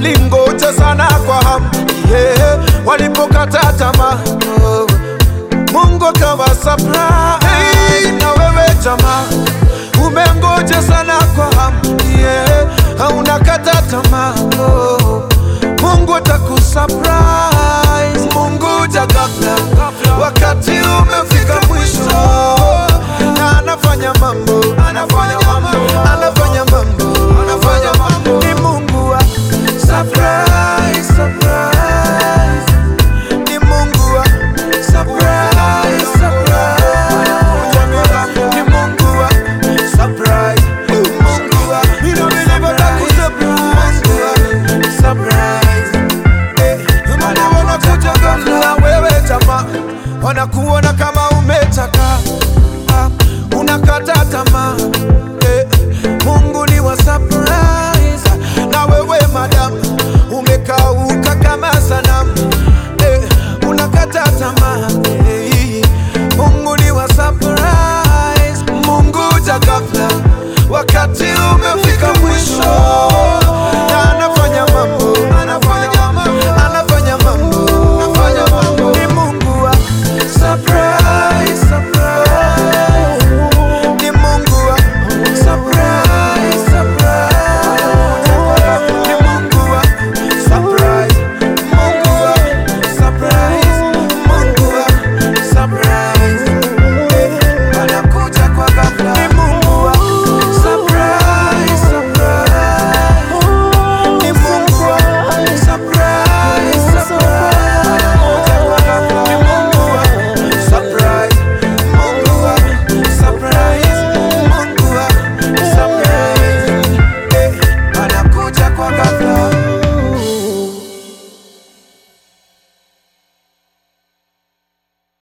walingoja sana kwa hamu yeah. Walipokata tamaa oh. Mungu akawa surprise na wewe jamaa, umengoja sana kwa hamu yeah. Haunakata tamaa oh. Mungu atakusurprise, Mungu ja ghafla, wakati umefika mwisho, na anafanya mambo, anafanya mambo, anafanya mambo